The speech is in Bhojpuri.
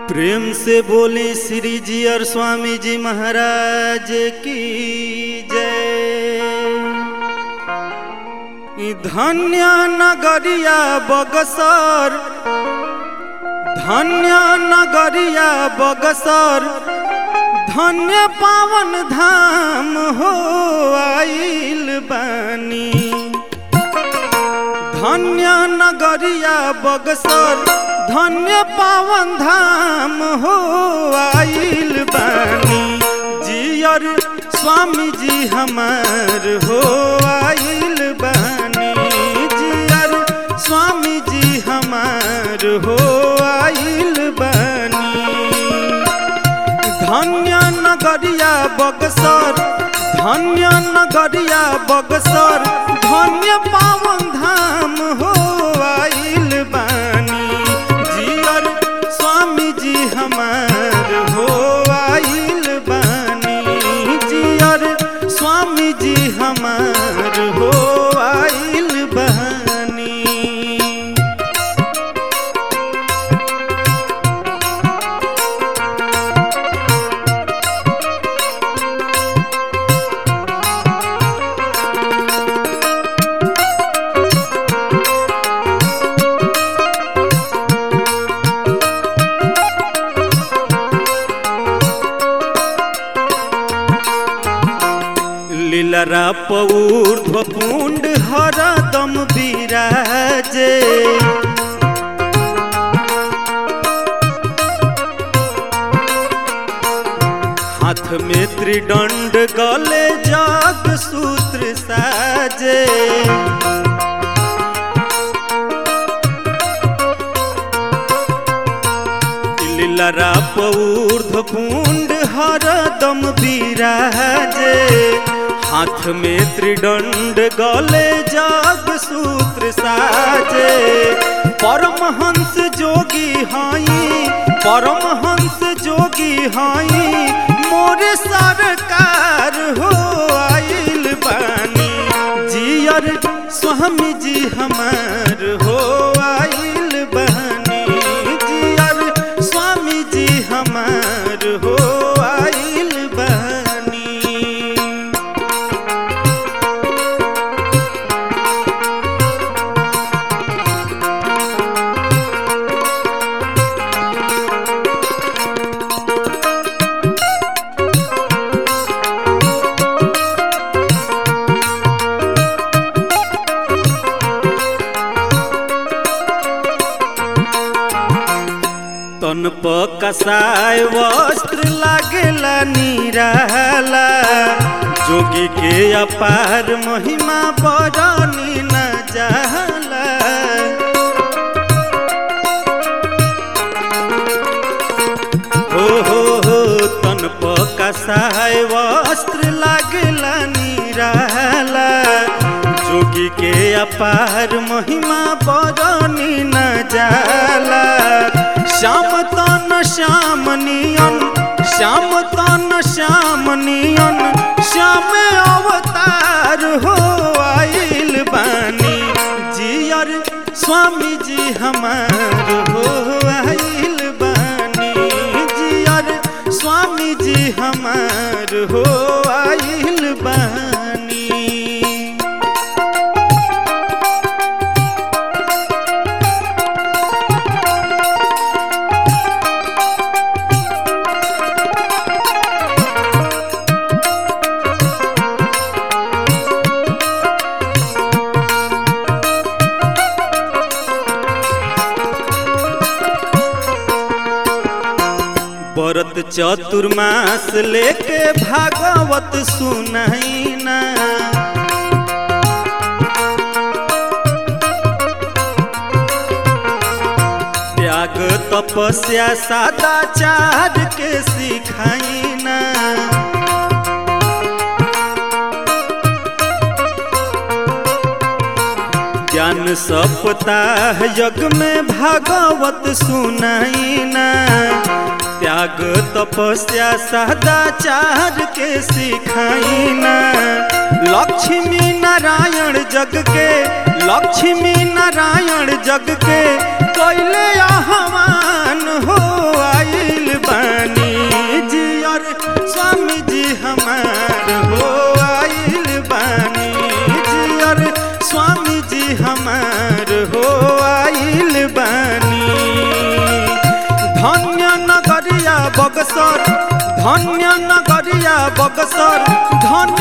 प्रेम से बोली श्री जी और स्वामी जी महाराज की जय ई धन्य नगरिया बगसर धन्य नगरिया बगसर धन्य पावन धाम हो आइल बानी धन्य नगरिया बगसर धन्य पावन धाम हो आइल बानी जियर स्वामी जी हमार हो आइल बानी जियर स्वामी जी हमार हो आइल बानी धन्य नगरिया बगसर धन्य नगरिया बगसर धन्य पावन धाम हो आइल बानी जियर स्वामी जी हमार हो आइल बानी जियर स्वामी जी हमार हो आइल बानी लीलरा पौर्ध्व पुंड हरदम विराजे हाथ में त्रिदंड गले जग सूत्र साजे लीलरा पौर्ध्व पुंड हरदम विराजे हाथ में त्रिदंड गले जग सूत्र साजे परमहंस जोगी हाई परमहंस जोगी हाई मोरे सरकार हो आइल बानी जियर स्वामी जी हमार हो आइल बानी जियर स्वामी जी हमार हो आइल बानी तन प कसाय वस्त्र लागेला निराला जोगी के अपार महिमा बरनी न जाला हो हो हो तन प कसाय वस्त्र लागेला निराला जोगी के अपार महिमा बरनी न जाला श्याम तन श्याम नियन श्याम तन श्याम नियन श्याम अवतार हो आइल बानी जियर स्वामी जी हमार हो आइल बानी जियर स्वामी जी हमार हो आइल बानी व्रत चतुर्मास लेके भागवत सुनाई ना त्याग तपस्या सदाचार के सिखाई ना ज्ञान सप्ताह यज्ञ में भागवत सुनाई ना त्याग तपस्या सदाचार के सिखाई ना लक्ष्मी नारायण जग के लक्ष्मी नारायण जग के कैले आह्वान हो आई बगसर धन्य नगरिया बगसर धन्य